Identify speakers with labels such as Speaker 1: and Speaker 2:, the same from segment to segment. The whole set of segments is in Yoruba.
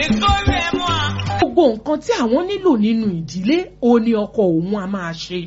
Speaker 1: gbogbo nǹkan tí àwọn nílò nínú ìdílé òun ni ọkọ òun a máa ṣe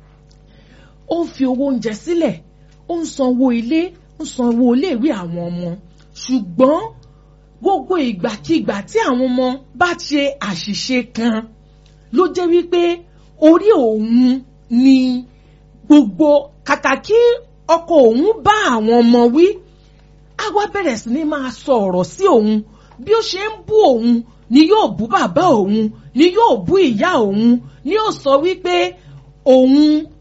Speaker 1: ó ń fi owó oúnjẹ sílẹ̀ ó ń sanwó ilé ń sanwó iléèwé àwọn ọmọ ṣùgbọ́n gbogbo ìgbàkigbà tí àwọn ọmọ bá ṣe àṣìṣe kan ló jẹ́ wípé orí òun ni gbogbo kàkà kí ọkọ òun bá àwọn ọmọ wí á wá bẹ̀rẹ̀ sí ní máa sọ ọ̀rọ̀ sí òun bí ó ṣe ń bú òun ni yóò bú bàbá òun ni yóò bú ìyá òun ni yóò sọ wípé òun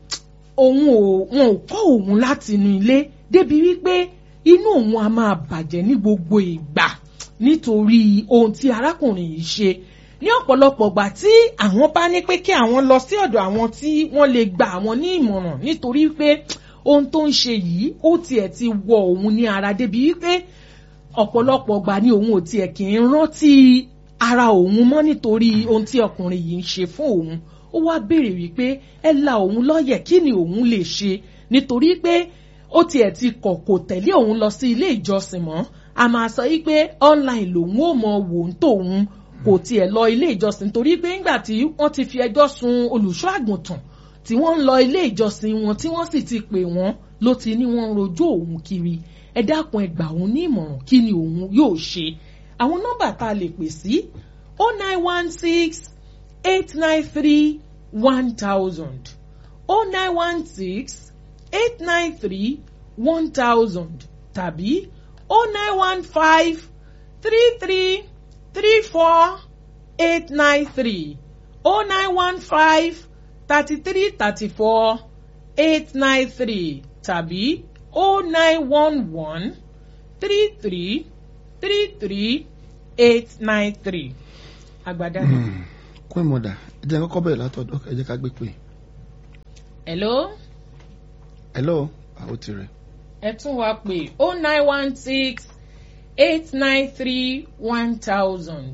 Speaker 1: òun ò wọn ò kọ́ òun láti inú ilé débi wípé inú òun á máa bàjẹ́ ní gbogbo ìgbà nítorí ohun tí arákùnrin yìí ṣe ní ọ̀pọ̀lọpọ̀ ìgbà tí àwọn bá ní pé kí àwọn lọ sí ọ̀dọ̀ àwọn tí wọ́n lè gba àwọn ní ìmọ̀ràn nítorí pé ohun tó ń ṣe yìí ó tiẹ̀ ti wọ òun ní ara débi wípé ọ̀pọ̀lọpọ̀ ìgbà ni òun ò tiẹ̀ kì í rántí ara òun mọ́ nítorí ohun tí ọkùnrin yìí ń ṣe fún òun ó wá béèrè wípé ẹ la òun lọ́yẹ̀ kí ni òun lè ṣe nítorí pé ó tiẹ̀ ti kọ̀ kò tẹ̀lé òun lọ sí ilé ìjọsìn mọ́ a máa sọ wípé online lòun ò mọ wò ń tòun kò tiẹ̀ lọ ilé ìjọsìn torí pé ńgbà tí wọ́n ti fi ẹjọ́ sun olùṣọ́ àgùntàn tí wọ́n ń lọ ilé ìjọsìn wọn tí wọ́n sì ti pè wọ́n ló ti ní wọ́n ń rojọ́ òun kiri ẹ dákun ẹ gbà òun ní ìmọ̀ràn kí ni òun yóò ṣe àwọn nọ́mbà tá a lè pè sí o nine one six eight nine three one thousand o nine one six eight nine three one thousand tàbí o nine one five three three three four eight nine three o nine one five thirty three thirty four eight nine three tàbí o nine one one three three three three eight nine three. agbada.
Speaker 2: kún ìmọ̀dà ẹ jẹ́ kọ́kọ́ bẹ̀rẹ̀ látọ̀dọ̀ ẹ jẹ́ ká gbé pé.
Speaker 1: hello.
Speaker 2: hello àwọn ti rẹ̀.
Speaker 1: ẹ tún wá pé o nine one six eight nine three one thousand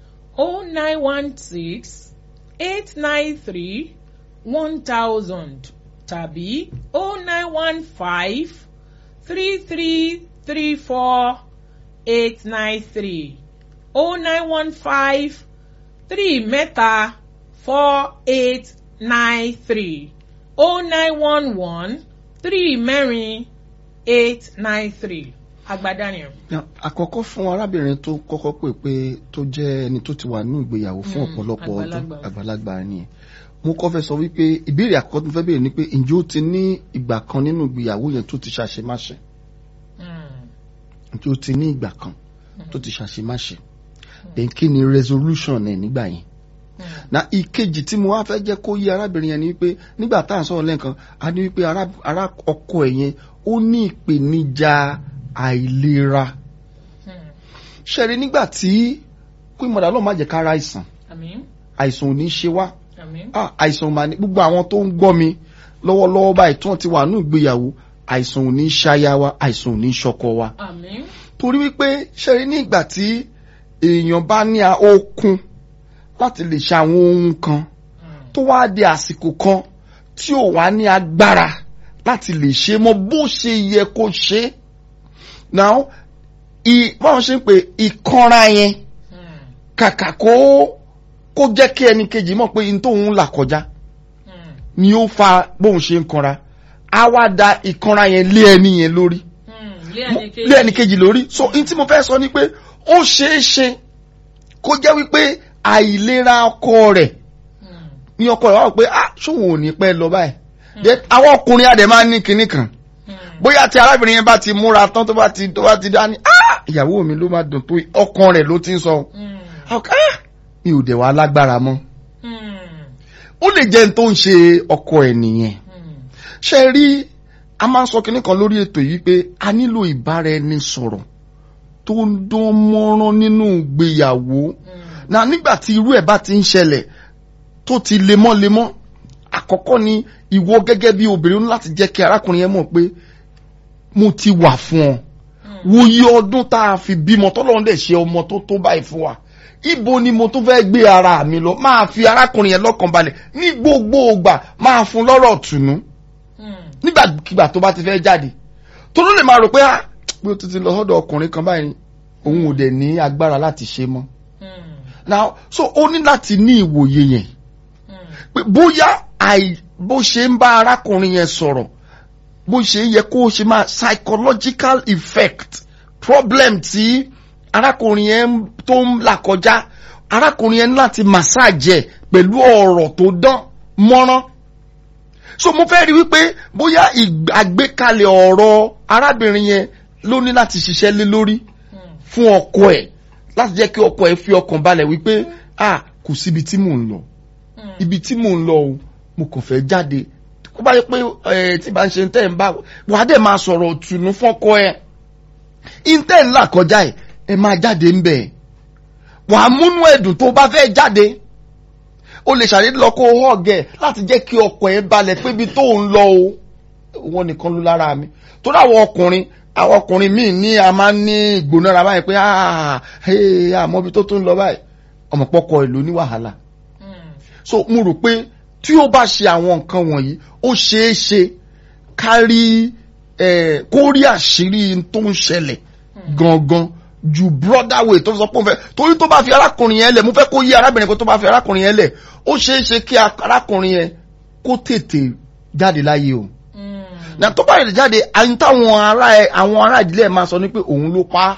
Speaker 1: o nine one six eight nine three one thousand tàbí o nine one five three three three four eight nine three o nine one five three mẹ́ta four eight nine three o nine one one three mẹ́rin eight nine three agbadaniel.
Speaker 2: àkọ́kọ́ fún arábìnrin tó kọ́kọ́ pè pé tó jẹ́ ẹni tó ti wà nínú ìgbéyàwó fún ọ̀pọ̀lọpọ̀ ọdún àgbàlagbà ni mo kọ́ fẹ́ sọ wípé ìbéèrè àkọ́kọ́ tó fẹ́ béèrè ni pé ǹjẹ́ ó ti ní ìgbà kan nínú ìgbéyàwó yẹn tó ti ṣàṣemáṣe ǹjẹ́ ó ti ní ìgbà kan tó ti ṣàṣemáṣe then kí ni resolution ẹ̀ nígbà yẹn na ìkejì tí mo wá fẹ́ jẹ́ kó yé arábìnrin yẹn ni wípé nígbà tá à ń sọ̀rọ̀ lẹ́ẹ̀kan a ní wípé ará ọkọ ẹ̀ yẹn ó ní ìpèníjà àìlera ṣẹ̀rí nígbà tí kí mọ̀dà lọ́ọ́ má jẹ́ ká ra àìsàn àìsàn ò ní ṣe wá àìsàn ò máa ní gbogbo àwọn tó ń gbọ́ mi lọ́wọ́lọ́wọ́ báyìí tí wọ́n ti wà ní ìgbéyàwó àìsàn ò ní ṣáyà wa àìsàn ò ní ṣọkọ wa torí wípé ṣẹ̀rí ní ìgbà tí èèyàn bá ní okun láti lè ṣe àwọn ohun kan tó wá di àsìkò kan tí ò wá ní agbára láti lè ṣe mọ bó ṣe yẹ kó ṣe now báwọn ṣe ń pè ìkanra yẹn kàkà kó kó jẹ́ kí ẹnì kejì mọ̀ pé n tóun là kọjá ni ó fa bóun ṣe ń kanra á wá da ìkanra yẹn lé ẹni yẹn lórí lé ẹnì kejì lórí so n tí mo fẹ́ sọ ni pé ó ṣeé ṣe kó jẹ́ wípé àìlera ọkọ rẹ̀ ní ọkọ rẹ̀ wá pé ah ṣóun ò ní pẹ́ lọ báyìí àwọn ọkùnrin àdè máa ń ní kinní kan bóyá tí arábìnrin yẹn bá ti múra tán tó bá ti tó bá ti dá ní ah ìyàwó mi ló máa dùn tó ọkàn rẹ̀ ló ti ń sọ ah mi ò dẹ̀ wá lágbára mọ́ ó lè jẹ́ n tó ń ṣe ọkọ ẹ̀ nìyẹn ṣe rí a máa ń sọ kinní kan lórí ètò yìí pé a nílò ìbára ẹni sọ̀rọ̀ tó ń dán mọ́rán nínú ìgbéyàwó na nígbà tí irú ẹ̀ bá ti ń ṣẹlẹ̀ tó ti lemọ́lemọ́ àkọ́kọ́ ni ìwọ gẹ́gẹ́ bí obìnrin láti jẹ́ kí arákùnrin yẹn mọ̀ pé mo ti wà fún ọ wo iye ọdún tá a fi bímọ tọ́lọ́run dẹ̀ ṣe ọmọ tó tó báyìí fún wa ibo ni mo tún fẹ́ gbé ara mi lọ máa fi arákùnrin yẹn lọ́kàn balẹ̀ ní gbogbo ògbà máa fún lọ́rọ̀ tùnú nígbàkigbà tó bá ti fẹ́ jáde tó ló lè máa rò pé ah pé o ti ti lọ sọ́dọ̀ ọkùnrin kan báyìí òun ò dẹ̀ ní agbára láti ṣe mọ́ now so ó ní láti ní ìwòye yẹn pé bóyá àì bó ṣe ń bá arákùnrin yẹn sọ̀rọ̀ bó ṣe yẹ kó ṣe máa psychological effect problem tí arákùnrin yẹn tó ń là kọjá arákùnrin yẹn ní láti massage ẹ̀ pẹ̀lú ọ̀rọ̀ tó dán mọ́rán so mo fẹ́ rí wípé bóyá àgbékalẹ̀ ọ̀rọ̀ arábìnrin yẹn ló ní láti ṣiṣẹ́ lé lórí fún ọkọ ẹ̀ láti jẹ́ kí ọkọ ẹ̀ fi ọkàn balẹ̀ wípé ah kò síbi tí mò ń lọ ibi tí mò ń lọ o mo kàn fẹ́ jáde kó bá yẹ pé ẹ tí bá ń ṣe tẹ́ ń bá wà á dẹ̀ máa sọ̀rọ̀ òtùnú fọ́kọ ẹ̀ intẹ́ ńlá kọjá ẹ̀ ẹ máa jáde ń bẹ̀ wà á múnú ẹ̀dùn tó bá fẹ́ jáde o lè ṣàdédé lọ kó họ́ọ̀gẹ̀ láti jẹ́ kí ọkọ ẹ̀ balẹ̀ pé ibi tó ń lọ o wọn nìkan ló lára mi torí àwọn ọkùnrin àwọn ọkùnrin míì ní a máa ń ní ìgbónára báyìí pé àmọ́ ibi tó tún lọ báyìí ọmọ pọkọ ẹ̀ ló ní wàhálà so mo rò pé tí ó bá ṣe àwọn nǹkan wọ̀nyí ó ṣeé ṣe kárí kó rí àṣírí tó ń ṣẹlẹ̀ gangan ju brother way tó sọ pé òun fẹ́ torí tó bá fi arákùnrin yẹn lẹ̀ mo fẹ́ kó yí arábìnrin pé tó bá fi arákùnrin yẹn lẹ̀ ó ṣeé ṣe kí arákùnrin yẹn kó tètè jáde láyé o na tó bá yẹ jáde àyìn táwọn ará ẹ àwọn ará ìdílé ẹ máa sọ ní pé òun ló pa á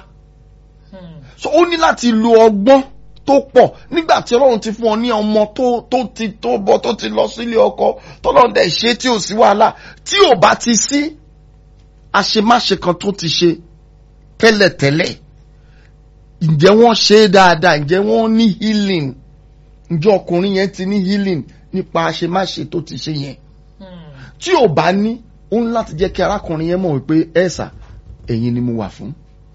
Speaker 2: so ó ní láti lo ọgbọ́n tó pọ̀ nígbà tí ọlọ́run ti fún ọ ní ọmọ tó tó ti tó bọ́ tó ti lọ sílé ọkọ tọ́lọ́run dẹ̀ ṣe tí ò sí wàhálà tí ò bá ti sí àṣemáṣe kan tó ti ṣe tẹ́lẹ̀tẹ́lẹ̀ ǹjẹ́ wọ́n ṣe é dáadáa ǹjẹ́ wọ́n ní healing ǹjẹ́ ọkùnrin yẹn ti ní healing nípa àṣemáṣe tó ti ṣe yẹn tí ò bá ní ó ń láti jẹ́ kí arákùnrin yẹn mọ̀ wípé ẹ̀sà ẹ̀yin ni mo wà fún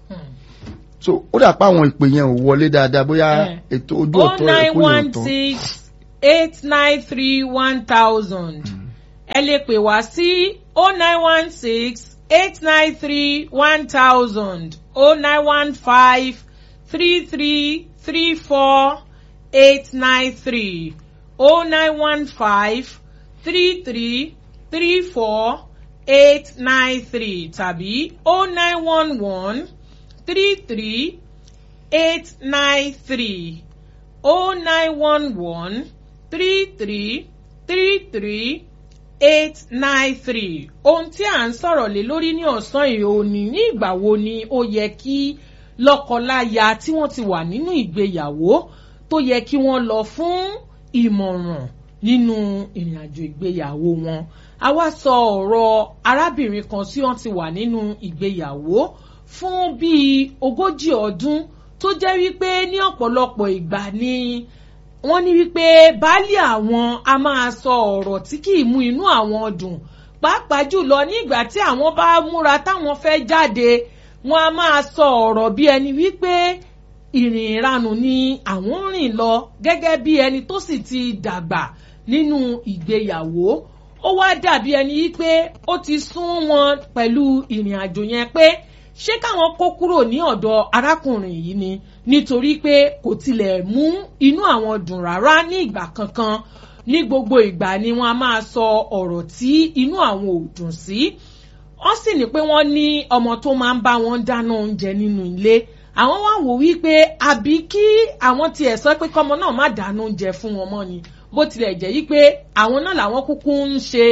Speaker 2: so ó dà pé àwọn ìpè yẹn ò wọlé dáadáa bóyá ètò ojú ọ̀tọ̀ rẹ̀ kó yẹn tán.
Speaker 1: eight nine three one thousand ẹ lè pè wá sí oh nine one six eight nine three one thousand oh nine one five three three three four eight nine three oh nine one five three three three four eight nine three tàbí oh nine one one three three eight nine three oh nine one one three three three three eight nine three ohun tí à ń sọ̀rọ̀ lé lórí ní ọ̀sán yìí ò ní ní ìgbà wo ni ó yẹ kí lọ́kọláya tí wọ́n ti wà nínú ìgbéyàwó tó yẹ kí wọ́n lọ fún ìmọ̀ràn nínú ìrìnàjò ìgbéyàwó wọn a wá sọ ọ̀rọ̀ arábìnrin kan tí wọ́n ti wà nínú ìgbéyàwó fún bíi ogójì ọdún tó jẹ́ wípé ní ọ̀pọ̀lọpọ̀ ìgbà ni wọ́n ní wípé baálé àwọn a máa sọ ọ̀rọ̀ tí kì í mú inú àwọn dùn pàápàá jùlọ ní ìgbà tí àwọn bá múra táwọn fẹ́ jáde wọ́n a máa sọ ọ̀rọ̀ bí ẹni wípé ìrìn ìranù ni àwọn rìn lọ gẹ́gẹ́ bí ẹni tó sì ti dàgbà nínú ìgbéyàwó ó wá dàbí ẹni wípé ó ti sún wọn pẹ̀lú ìrìn àjò yẹn pé ṣé káwọn kó kúrò ní ọ̀dọ̀ arákùnrin yìí ni nítorí pé kò tilẹ̀ mú inú àwọn dùn rárá ní ìgbà kankan ní gbogbo ìgbà ni wọ́n a máa sọ ọ̀rọ̀ tí inú àwọn ò dùn sí wọ́n sì ní pé wọ́n ní ọmọ tó máa ń bá wọn dáná oúnjẹ nínú ilé àwọn wá wò wípé àbí kí àwọn tiẹ̀ sọ pé kọ́mọ náà má dáná oúnjẹ fún wọn mọ́ ni bó tilẹ̀ jẹ́ yí pé àwọn náà làwọn kúkú ń ṣe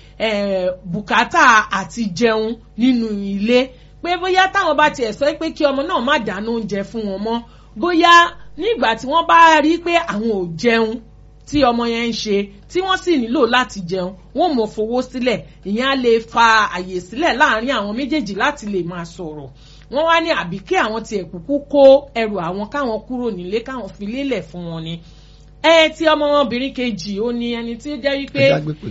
Speaker 1: bùkátà àti jẹun nínú ilé pé bóyá táwọn bá tiẹ̀ sọ pé kí ọmọ náà má dáná oúnjẹ fún wọn mọ́ bóyá nígbà tí wọ́n bá rí pé àwọn ò jẹun tí ọmọ yẹn ń ṣe tí wọ́n sì nílò láti jẹun wọ́n mọ̀ fowó sílẹ̀ ìyẹn á lè fa àyè sílẹ̀ láàrin àwọn méjèèjì láti lè máa sọ̀rọ̀ wọ́n wá ní àbí kí àwọn tiẹ̀ kúkú kó ẹrù àwọn káwọn kúrò nílé káwọn fi lélẹ̀ fún wọn ni ẹ ti ọmọbìnrin kejì ó ní ẹni tí ó jẹ́ wípé.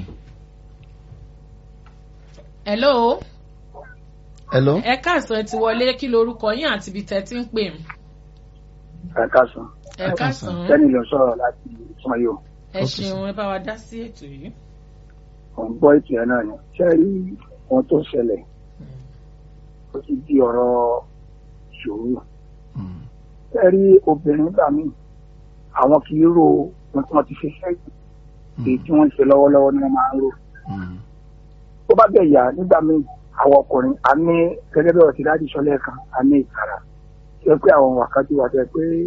Speaker 1: hello
Speaker 2: hello.
Speaker 1: ẹ káàsán ẹ ti wọlé kí lorúkọ yín àti ibi tẹ́ ti ń pè mí.
Speaker 3: ẹ káàsán.
Speaker 1: ẹ káàsán.
Speaker 3: sẹ́ni ló sọ̀rọ̀ láti ìtumọ̀ yìí o.
Speaker 1: ẹ ṣeun ẹ bá wa dá sí ètò yìí.
Speaker 3: ò ń gbọ́ ètò ẹ̀ náà ni. ṣé rí ohun tó ṣẹlẹ̀ ó ti di ọ̀rọ̀ ìṣòro. ṣé rí obìnrin gbà mí àwọn kì í ro ohun tí wọ́n ti ṣe sẹ́yìn èyí tí wọ́n ń ṣe lọ́wọ́lọ́wọ́ ni wọ́n máa ń rò. tó bá bẹ̀ yà nígbà míì àwọn ọkùnrin a ní gẹ́gẹ́ bí ọ̀sẹ̀ dájú sọ́lẹ̀ kan a ní ìtara tí ó pé àwọn wákàtí wà tẹ́ pé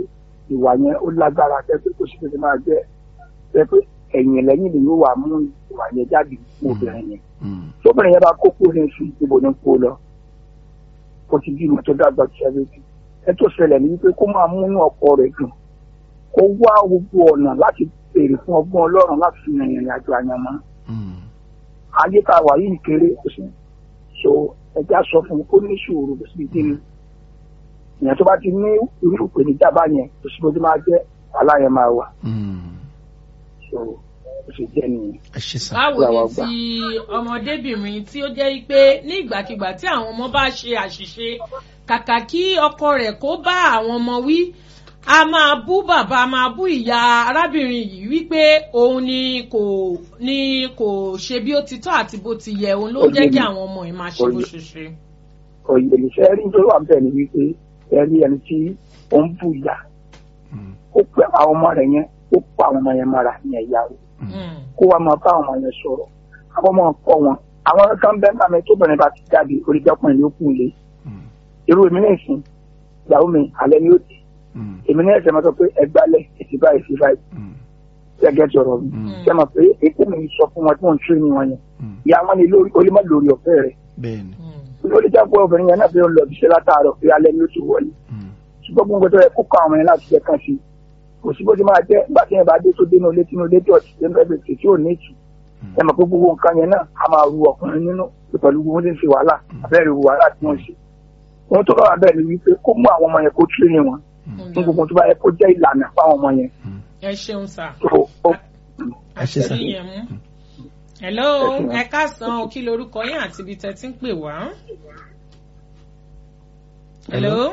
Speaker 3: ìwà yẹn ó lágbára tẹ́ pé kò sí pé kí máa jẹ́ tẹ́ pé ẹ̀yìn lẹ́yìn ni yóò wà mú ìwà yẹn jáde fún obìnrin yẹn
Speaker 2: Mm.
Speaker 3: tóbìnrin yẹn bá kókó ní oṣù ìbò ní kó lọ kó ti bímọ tó dàgbà tó ṣẹlẹ̀ bí ẹ tó ṣẹlẹ̀ ní wípé kó máa múnú ọkọ rẹ̀ dùn kó wá gbogbo ọ̀nà láti béèrè fún ọgbọ́n ọlọ́run láti fi rìn ìrìn àjò àyànmọ́
Speaker 2: Mm.
Speaker 3: ayé tá a wà yìí kéré kò sí so ẹja sọ fún un kó ní sùúrù kò sí kí ni ìyẹn tó bá ti ní irú ìpèníjà bá yẹn kò sí bó ti máa jẹ́ aláyẹn máa wà
Speaker 2: Mm.
Speaker 3: so kò sì jẹ́ nìyẹn.
Speaker 2: ẹ ṣe sá.
Speaker 1: báwo
Speaker 3: Gbà wá
Speaker 1: ni
Speaker 3: gbà.
Speaker 1: ti ọmọdébìnrin tí ó jẹ́ pé ní ìgbàkigbà tí àwọn ọmọ bá ṣe àṣìṣe kàkà kí ọkọ rẹ̀ kó bá àwọn ọmọ wí a máa bú bàbá a máa bú ìyá arábìnrin yìí wípé òun ni kò ni kò ṣe bí ó ti tọ́ àti bó ti yẹ òun ló ń jẹ́ kí àwọn ọmọ yìí máa ṣe bó ṣe ṣe.
Speaker 3: òye ìṣe rí tó wà bẹ́ẹ̀ ni wípé ẹ rí ẹni tí ó ń bù ìyá
Speaker 2: Mm.
Speaker 3: ó pẹ àwọn ọmọ rẹ̀ yẹn ó pa àwọn ọmọ yẹn mọ́ra ní ẹ̀yà rẹ̀
Speaker 1: Mm.
Speaker 3: kó wá máa bá àwọn ọmọ yẹn sọ̀rọ̀ àwọn ọmọ kọ́ wọn àwọn kan bẹ́ẹ̀ náà mi tóbìnrin bá ti jáde oríjọpọ̀ yóò kún lé
Speaker 2: Mm.
Speaker 3: irú èmi náà sìn ìyàwó mi alẹ́ ni ó dé
Speaker 2: Mm.
Speaker 3: èmi náà ṣe máa sọ pé ẹgbálẹ̀ èsì báyìí sí báyìí
Speaker 2: Mm.
Speaker 3: gẹ́gẹ́ tí ọ̀rọ̀ mi
Speaker 2: Mm.
Speaker 3: ṣe máa pé ètò mi sọ fún wọn tí wọ́n ń tún ní wọn yẹn
Speaker 2: Mm.
Speaker 3: ìyá wọn ni lórí olímọ̀ lórí ọ̀fẹ́ rẹ̀
Speaker 2: bẹ́ẹ̀ni.
Speaker 1: Mm.
Speaker 3: lórí jápọ̀ obìnrin yẹn náà fi ń lọ ibiṣẹ́ látàárọ̀ pé alẹ́ ni ó ti wọlé
Speaker 2: Mm.
Speaker 3: ṣùgbọ́n gbogbo tó yẹ kó kọ́ àwọn yẹn láti jẹ́ kàn sí kò sí bó ti máa jẹ́ nígbà tí yẹn bá dé tó dénú ilé tínú ilé dọ̀tí tó ń bẹ́ẹ̀ bẹ̀rẹ̀ tí ò ní ìtù ẹ mọ̀ pé gbogbo nǹkan yẹn náà a máa ru ọkùnrin nínú pẹ̀lú gbogbo tí ń ṣe wàhálà abẹ́rẹ́ ru wàhálà tí wọ́n ṣe ohun tó bá wà bẹ́ẹ̀ ni wípé kó mú àwọn ọmọ yẹn kó tírì wọn fún gbogbo tó bá yẹ kó jẹ́ ìlànà fáwọn ọmọ yẹn
Speaker 1: ẹ ṣeun sà.
Speaker 3: tó ó
Speaker 2: ẹ ṣe sá.
Speaker 1: àṣírí yẹn mú. hello ẹ káàsán o kí lorúkọ yín àti ibi tẹ́ ti ń pè wá. hello.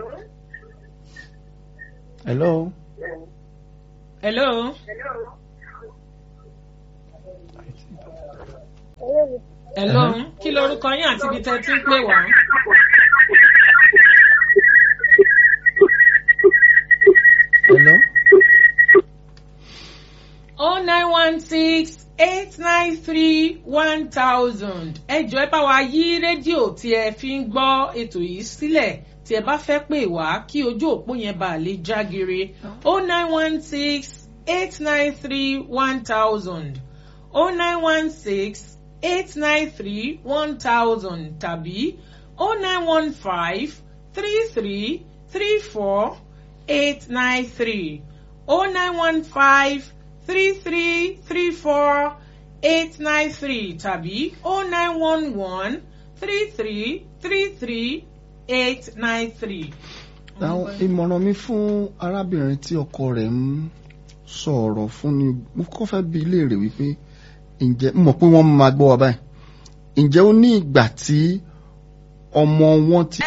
Speaker 2: hello.
Speaker 1: hello. hello kí lorúkọ yín àti ibi tẹ́ ti ń pè wá.
Speaker 2: hello.
Speaker 1: oh nine one six eight nine three one thousand ẹ jọ̀ọ́ ẹ bá wa yí rédíò tí ẹ fi ń gbọ́ ètò yìí sílẹ̀ tí ẹ bá fẹ́ pè wá kí ojú òpó yẹn bá lè jágere oh nine one six eight nine three one thousand oh nine one six eight nine three one thousand tàbí oh nine one five three three three four eight nine three oh nine one five three three three four eight nine three tàbí oh nine one one three three three three eight nine three.
Speaker 2: àwọn ìmọ̀ràn mi fún arábìnrin tí ọkọ rẹ̀ ń sọ̀rọ̀ fún ni mo kọ́ fẹ́ bi léèrè wípé ǹjẹ́ mo mọ̀ pé wọ́n máa gbọ́ wa báyìí ǹjẹ́ ó ní ìgbà tí ọmọ wọn ti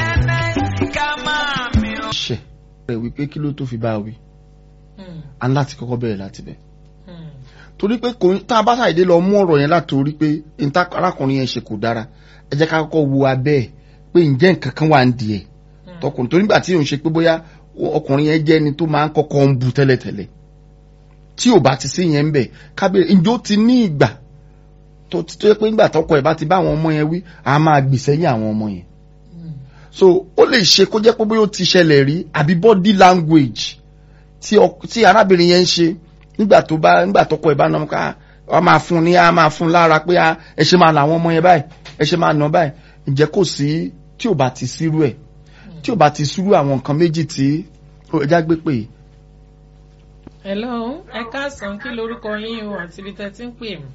Speaker 2: ṣẹ̀ rẹ̀ wípé kí ló tó fi bá a wí
Speaker 1: Hmm,
Speaker 2: a ní láti kọ́kọ́ bẹ̀rẹ̀ láti bẹ̀
Speaker 1: hmm,
Speaker 2: torí pé kò tá a bá ṣàìdé lọ mú ọ̀rọ̀ yẹn látòrí pé níta arákùnrin yẹn ṣe kò dára ẹ jẹ́ ká kọ́kọ́ wo abẹ́ ẹ̀ pé ǹjẹ́ nǹkan kan wà ń di ẹ̀
Speaker 1: hmm.
Speaker 2: tọkùnrin torí nígbà tí òun ṣe pé bóyá ọkùnrin yẹn jẹ́ ẹni tó máa ń kọ́kọ́ ń bu tẹ́lẹ̀tẹ́lẹ̀ tí ò bá ti sí yẹn ń bẹ̀ kábíyè ǹjẹ́ ó ti ní ìgbà tó ti tó yẹ pé nígbà tọkọ ẹ̀ bá ti bá àwọn ọmọ yẹn wí a máa gbì sẹ́yìn àwọn ọmọ yẹn
Speaker 1: Hmm.
Speaker 2: so ó lè ṣe kó jẹ́ pé bóyá ó ti ṣẹlẹ̀ rí àbí body language tí ọk- tí arábìnrin yẹn ń ṣe nígbà tó bá nígbà tọkọ ẹ̀ bá nà ká a máa fún ní a máa fún lára pé a ẹ ṣe máa nà àwọn ọmọ yẹn báyìí ẹ ṣe máa nà báyìí ǹjẹ́ kò sí tí ò bá ti sírú ẹ̀ tí ò bá ti sírú àwọn nǹkan méjì tí ó ẹja gbé pè é.
Speaker 1: hello ẹ káàsán kí lorúkọ yín o àti ibi tẹ́ ti ń pè mí.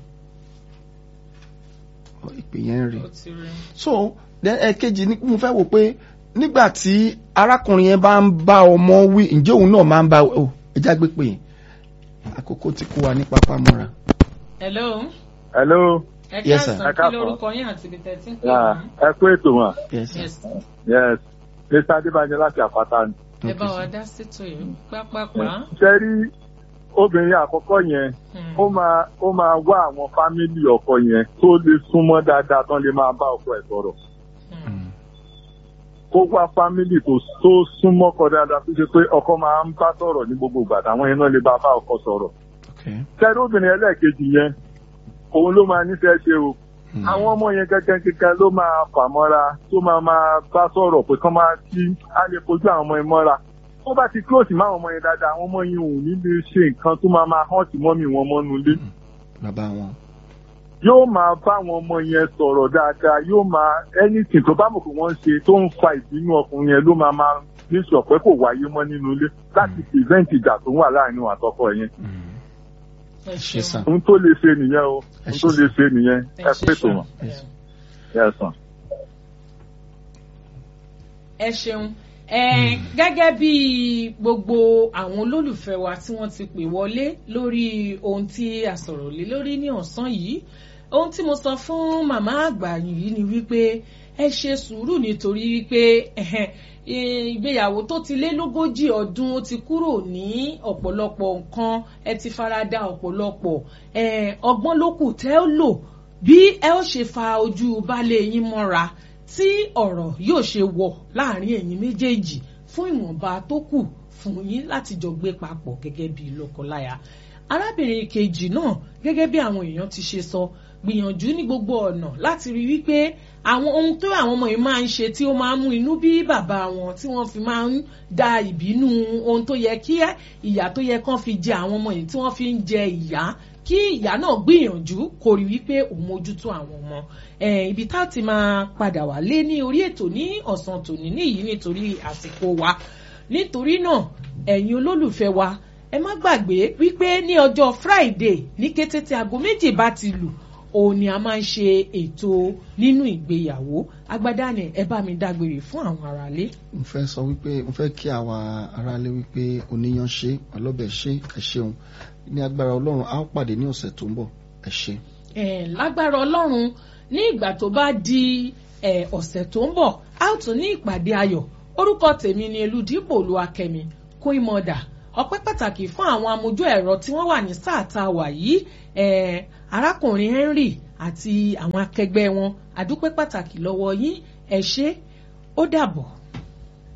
Speaker 2: Ọ, ìpè yẹn rí
Speaker 1: ó ti rí.
Speaker 2: so then ẹ̀kejì ni mo fẹ́ wò pé nígbà tí arákùnrin yẹn bá ń bá ọmọ wí ǹjẹ́ òun náà máa ń bá ọ ẹja gbé pè é àkókò tí kò wà ní pápá mọ́ra.
Speaker 1: hello
Speaker 4: hello
Speaker 1: ẹ
Speaker 2: Yes, sir.
Speaker 1: káàsán
Speaker 4: Ẹ
Speaker 1: kí
Speaker 4: káàsán.
Speaker 1: lorúkọ yín àti ibi tẹ́ ti ń pè
Speaker 4: Yeah,
Speaker 1: mí.
Speaker 4: ẹ kú ètò wọn
Speaker 2: yes sir.
Speaker 1: yes
Speaker 4: yes mr adébáyé láti àpáta ni.
Speaker 1: ẹ bá
Speaker 2: Okay,
Speaker 1: wa
Speaker 2: sir.
Speaker 1: dá sétò yìí pápápá.
Speaker 4: ṣe rí obìnrin àkọ́kọ́ yẹn
Speaker 1: Hmm.
Speaker 4: ó máa ó máa wá àwọn fámìlì ọkọ yẹn tó lè súnmọ́ dáadáa tán lè máa bá ọkọ ẹ̀ sọ̀rọ̀
Speaker 1: Hmm.
Speaker 2: Mm.
Speaker 4: kó wá fámìlì tó tó súnmọ́ kọ dáadáa tó ṣe pé ọkọ máa ń bá sọ̀rọ̀ ní gbogbo ìgbà táwọn yẹn náà lè bá bá ọkọ sọ̀rọ̀
Speaker 2: okay.
Speaker 4: ṣẹ́rí obìnrin ẹlẹ́ẹ̀kejì yẹn òun ló máa nífẹ̀ẹ́ ṣe o
Speaker 2: Mm.
Speaker 4: àwọn ọmọ yẹn gẹ́gẹ́ kíkan ló máa fà mọ́ra tó máa máa bá sọ̀rọ̀ pé kán máa kí á lè fojú àwọn ọmọ yẹn mọ́ra tó bá ti close máa ọmọ yẹn dáadáa àwọn ọmọ yẹn ò ní lè ṣe nǹkan tó máa máa hàn tí mọ́mì wọn mọ́nu ilé
Speaker 2: bàbá wọn.
Speaker 4: yóò máa bá àwọn ọmọ yẹn sọ̀rọ̀ dáadáa yóò máa anything tó bá mọ̀ pé wọ́n ń ṣe tó ń fa ìbínú ọkùnrin yẹn ló máa máa ní sọ pé kò wáyé mọ́ nínú ilé láti prevent ìjà tó wà láàrin òun àtọkọ yẹn
Speaker 1: ẹ
Speaker 2: ṣe sàn.
Speaker 1: ṣeun
Speaker 4: ohun tó lè ṣe nìyẹn o
Speaker 2: Ẹ
Speaker 4: ohun tó
Speaker 2: ṣe
Speaker 4: lè ṣe nìyẹn
Speaker 1: ẹ
Speaker 4: ẹ
Speaker 1: ṣe
Speaker 4: pé tó
Speaker 1: sàn.
Speaker 4: wọn ẹ sàn.
Speaker 1: ẹ ṣeun ẹ gẹ́gẹ́ bí gbogbo àwọn olólùfẹ́ wa tí wọ́n ti pè wọlé lórí ohun tí a sọ̀rọ̀ lé lórí ní ọ̀sán yìí ohun tí mo sọ fún màmá àgbà yìí ni wípé ẹ ṣe sùúrù nítorí wípé ẹhẹn, ìgbéyàwó tó ti lé lógójì ọdún ó ti kúrò ní ọ̀pọ̀lọpọ̀ nǹkan ẹ ti farada ọ̀pọ̀lọpọ̀ ẹ, ọgbọ́n ló kù tẹ́ ó lò bí ẹ ó ṣe fa ojú baálé yín mọ́ra tí ọ̀rọ̀ yóò ṣe wọ̀ láàrin ẹ̀yin méjèèjì fún ìwọ̀nba tó kù fún yín láti jọ gbé papọ̀ gẹ́gẹ́ bí lọ́kọláya. arábìnrin kejì náà gẹ́gẹ́ bí àwọn èèyàn ti ṣe sọ gbìyànjú ní gbogbo ọ̀nà láti rí wípé àwọn ohun tó àwọn ọmọ yìí máa ń ṣe tí ó máa ń mú inú bí bàbá wọn tí wọ́n fi máa ń da ìbínú ohun tó yẹ kí ìyà tó yẹ kán fi jẹ àwọn ọmọ yìí tí wọ́n fi ń jẹ ìyá kí ìyá náà gbìyànjú kó rí wípé òun mójútó àwọn ọmọ Eh, ibi tá a ti máa padà wá lé ní orí ètò ní ọ̀sán tòní nìyí nítorí àsìkò wa nítorí náà ẹ̀yin olólùfẹ́ wa ẹ má gbàgbé wípé ní ọjọ́ Friday ní kété tí aago méjì bá ti lù òun ni a máa ń ṣe ètò nínú ìgbéyàwó agbádá ni ẹ bá mi dágbére fún àwọn aráalé.
Speaker 2: n fẹ́ sọ wípé n fẹ́ kí àwa aráalé wípé oníyan ṣe ọlọ́bẹ̀ ṣe ẹ ṣeun ní agbára ọlọ́run a ó pàdé ní ọ̀sẹ̀ tó ń bọ̀ ẹ ṣe.
Speaker 1: Eh, lágbára ọlọ́run ní ìgbà tó bá di eh, ọ̀sẹ̀ tó ń bọ̀ a ó tún ní ìpàdé ayọ̀ orúkọ tèmi ni eludipò olúwakẹ́mi kún ìmọ̀dà ọpẹ́ pàtàkì fún àwọn amójú ẹ̀rọ tí wọ́n wà ní sáà tá a wà yìí eh, arákùnrin Henry àti àwọn akẹgbẹ́ wọn àdúpẹ́ pàtàkì lọ́wọ́ yín ẹ ṣé ó dàbọ̀.